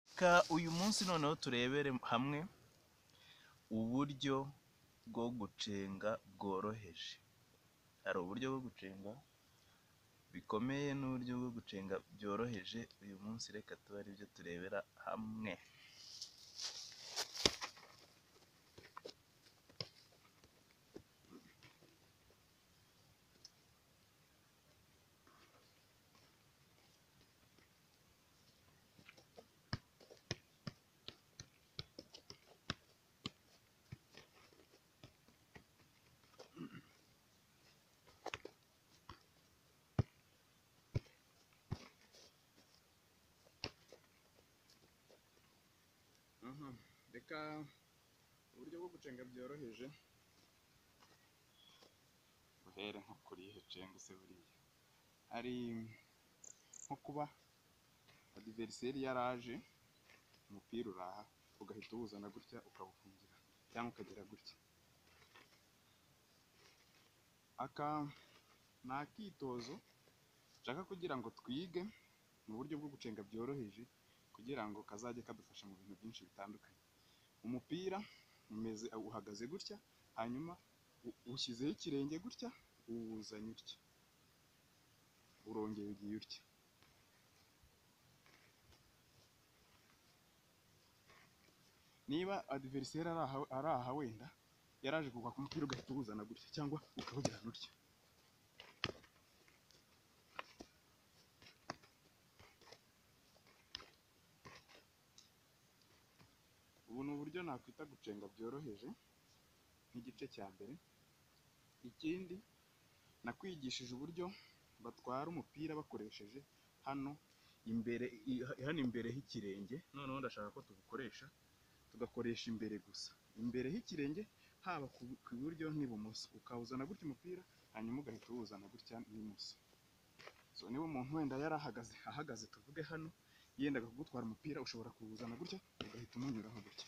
Reka uyu munsi noneho turebere hamwe uburyo bwo gucenga bworoheje, hari uburyo bwo gucenga bikomeye n'uburyo bwo gucenga byoroheje, uyu munsi reka tube aribyo turebera hamwe. Reka uburyo bwo gucenga byoroheje buhere nko kurihe cenga se buriya hari nko kuba adiveriseri yaraje umupira uraha ugahita uwuzana gutya ukawufungira cyangwa ukagera gutya aka ni akitozo nshaka kugira ngo twige mu buryo bwo gucenga byoroheje kugira ngo kazajye kadufasha mu bintu byinshi bitandukanye umupira umeze uhagaze gutya hanyuma u- ushyizeho ikirenge gutya uwuzanye utya urongeye ugiye utya niba adiveriseri ari aha- ari aha wenda yaraje kugwa ku mupira ugahita uwuzana gutya cyangwa ukawujyana utya ubu ni uburyo nakwita gucenga byoroheje nk'igice cya mbere ikindi nakwigishije uburyo batwara umupira bakoresheje hano imbere i- hano imbere h'ikirenge noneho ndashaka ko tubukoresha tugakoresha imbere gusa imbere h'ikirenge haba ku ku iburyo n'ibumoso ukawuzana gutya umupira hanyuma ugahita uwuzana gutya n'ibumoso so niba umuntu wenda yari ahagaze ahagaze tuvuge hano yendaga kugutwara umupira ushobora kuwuzana gutya ugahita umunyuraho gutya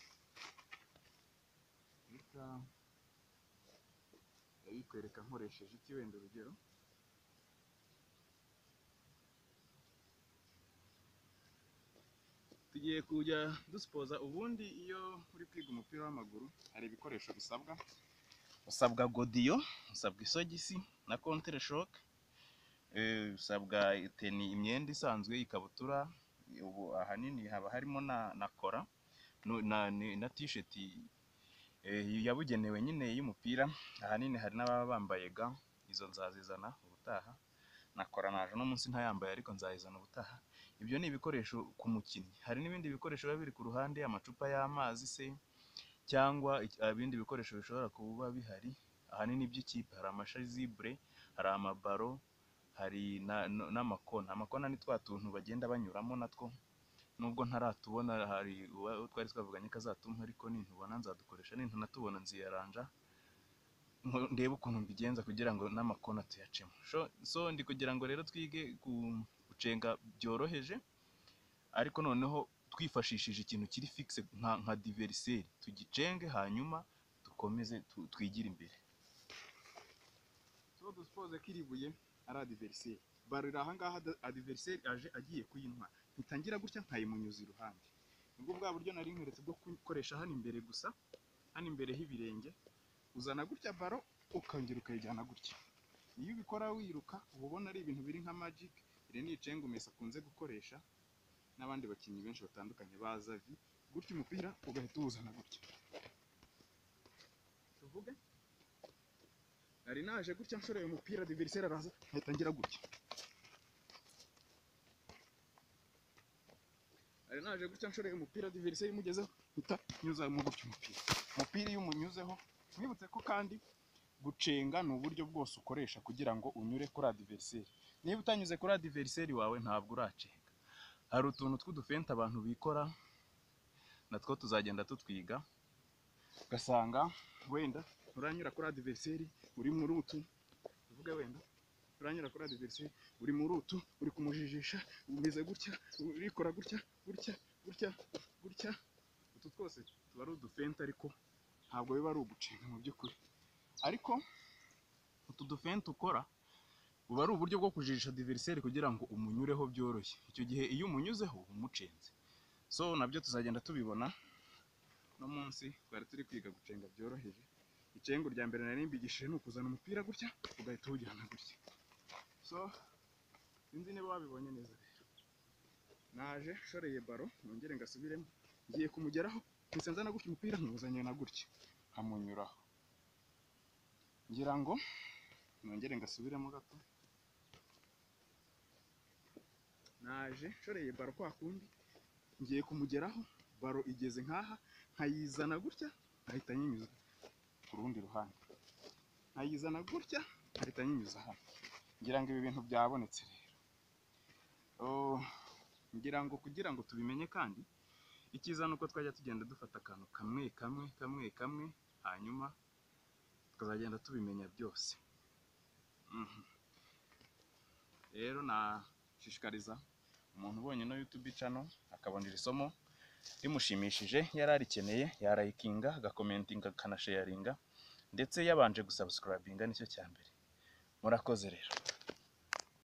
reka ndabikwereka nkoresheje iki wenda urugero tugiye kujya dusipoza ubundi iyo uri kwiga umupira w'amaguru hari ibikoresho bisabwa usabwa godiyo usabwa isogisi na kontereshoke Eh, usabwa iteni imyenda isanzwe ikabutura ubu ahanini haba harimo na na kora nu- na ni- na tisheti eh, yabugenewe nyine y'umupira ahanini hari n'ababa bambaye ga izo nzazizana ubutaha na kora naje uno munsi ntayambaye ariko nzayizana ubutaha ibyo ni ibikoresho ku mukinnyi hari n'ibindi bikoresho biba biri ku ruhande amacupa y'amazi se cyangwa iki- ibindi bikoresho bishobora kuba bihari ahanini by'ikipe hari amashazibure hari amabaro hari na- n- n'amakona amakona ni twa tuntu bagenda banyuramo natwo nubwo ntaratubona hari uwa- twari twavuganye ko azatumpa ariko nintubona nzadukoresha nintunatubona nziyaranja nko- ndebe ukuntu mbigenza kugira ngo n'amakona tuyacemo Sho- so ndi kugira ngo rero twige ku- gucenga byoroheje ariko noneho twifashishije ikintu kiri fixe nka nka diveriseri tugicenge hanyuma dukomeze tu- twigire imbere tuba dusipoze ko iri buye ari adiveriseri baro iri ahangaha ada- adiveriseri aje agiye kuyinywa ntitangira gutya nkayimunyuza iruhande nibwo bwa buryo nari nkweretse bwo gukoresha hano imbere gusa hano imbere h'ibirenge uzana gutya baro ukongera ukayijyana gutya iyo ubikora wiruka uba ubona ari ibintu biri nka magic iri ni icenga umesa akunze gukoresha n'abandi bakinnyi benshi batandukanye baza vi gutya umupira ugahita uwuzana gutya tuvuge nari naje gutya nshoreye umupira diveriseri araza ahita ngira gutya nari naje gutya nshoreye umupira diveriseri imugezeho mpita nyuzamo gutya umupira umupira iyo umunyuzeho mwibutse ko kandi gucenga ni uburyo bwose ukoresha kugira ngo unyure kuri adiveriseri niba utanyuze kuri adiveriseri wawe ntabwo uracenga hari utuntu tw'udufente abantu bikora natwo tuzagenda tutwiga ugasanga wenda nturanyura kuri adiveriseri uri muri utu uvuga wenda nturanyura kuri adiveriseri uri muri utu uri kumujijisha umeze gutya urikora gutya gutya gutya gutya utu twose tuba ari udufente ariko ntabwo biba ari ugucenga mu by'ukuri ariko utu dufente ukora buba ari uburyo bwo kujijisha diveriseri kugira ngo umunyureho byoroshye icyo gihe iyo umunyuzeho umucenze so nabyo tuzagenda tubibona no munsi twari turi kwiga gucenga byoroheje icengo rya mbere nari mbigishije ni ukuzana umupira gutya ugahita uwujyana gutya so sinzi niba wabibonye neza rero naje nshoreye baro nongere ngasubiremo ngiye kumugeraho mpise nzana gutya umupira nywuzanye na gutya nkamunyuraho ngira ngo nongere ngasubiremo gato naje nshoreye baro kwa kundi ngiye kumugeraho baro igeze nkaha nkayizana gutya nkahita nyinyuza ku rundi ruhande nkayizana gutya nkahita nyinyuza hano ngira ngo ibi bintu byabonetse rero Oh, ngira ngo kugira ngo tubimenye kandi icyiza ni uko twajya tugenda dufata akantu kamwe kamwe kamwe kamwe hanyuma tukazagenda tubimenya byose Mhm. rero nashishikariza umuntu ubonye no YouTube channel akabona iri somo rimushimishije yari arikeneye yarayikinga agakomentinga akanasharinga ndetse yabanje gusubscribinga nicyo cya mbere murakoze rero